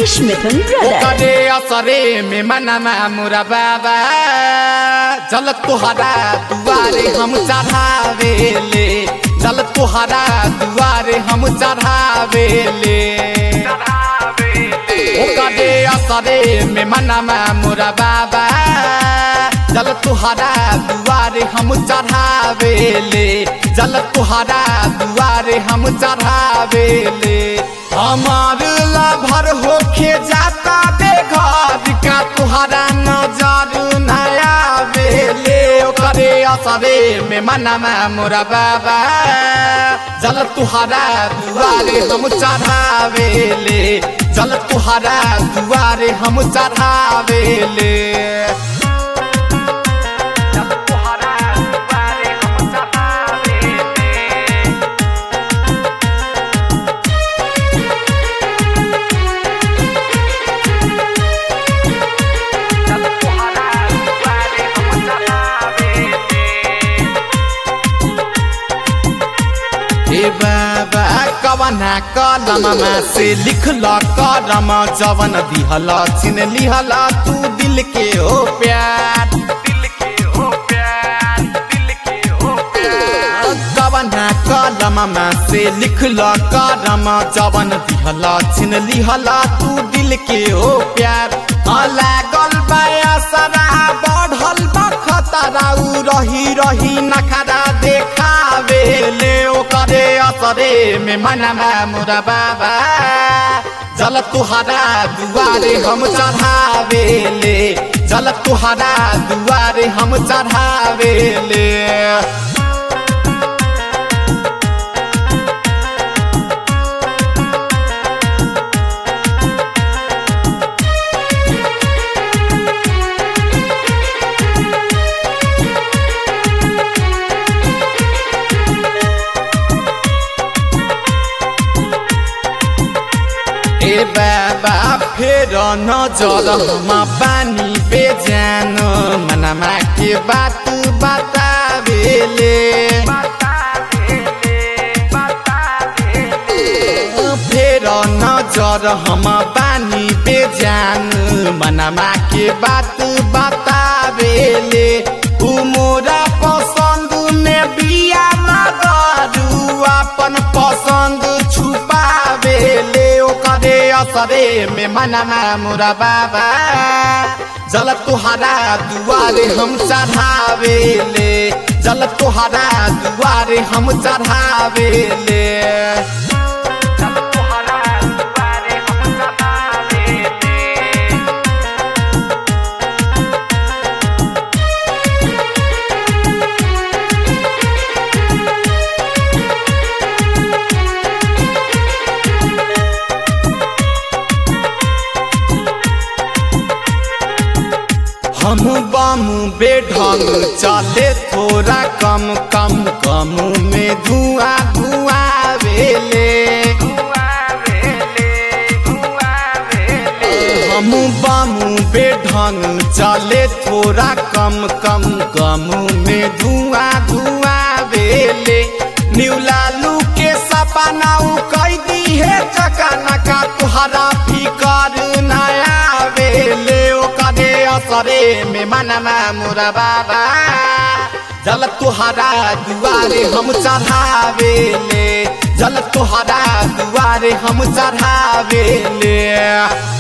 Manish Mithun Brothers. करे असरे में मनमा मुरा बाबा जल तुहरा दुआरे हम चढ़ावेले जल तुहरा दुआरे हम चढ़ावेले करे असरे में मनमा मुरा बाबा जल तुहरा दुआरे हम चढ़ावेले जल तुहरा दुआरे हम चढ़ावेले हमार लाभर होके जाता बेघर का तुहरा नजर नया बेले करे असरे में मनमा मोरा बाबा जल तुहरा दुआरे हम चढ़ावेले जल तुहरा दुआरे हम चढ़ावेले जल तुहरा दुआरे हम चढ़ावेले ए बाबा कवना कलममा से लिखल करम जवन दिहल छिन लिहल तू दिल के हो प्यार दिल के हो प्यार दिल के हो प्यार कवना कलममा से लिखल करम जवन दिहल छिन लिहल तू दिल के हो प्यार लागल बाया सरा बढ़ल बा खतरा उ रही रही नखरा देखावे ले ओकरे असरे में मनमा मुरा बाबा जल तुहरा दुआरे हम चढ़ावे ले जल तुहरा दुआरे हम चढ़ावे ले ए बाबा फेर नजर हम पानी बेजान मनमा के बात बतावेले फेर नजर हम पानी बेजान मनमा के बात बतावेले उ मोरा पसंद में बिया मगरू अपन पसंद छुपावेले ओकरे असरे में मनमा मुरा बाबा जल तुहरा दुआरे हम चढ़ावेले जल तुहरा दुआरे हम चढ़ावेले जल तुहरा दुआरे हम चढ़ावेले हम बम बेढंग चले थोड़ा कम कम कम में धुआं धुआं वेले हम बम बेढंग चले थोड़ा कम कम कम में धुआं धुआं वेले न्यू लालू के सपना उ कई दी है चकाना का तुहरा फिकर नया वेले ओकरे असरे में मनमा मुरा बाबा जल तुहरा दुआरे हम चढ़ावेले जल तुहरा दुआरे हम चढ़ावेले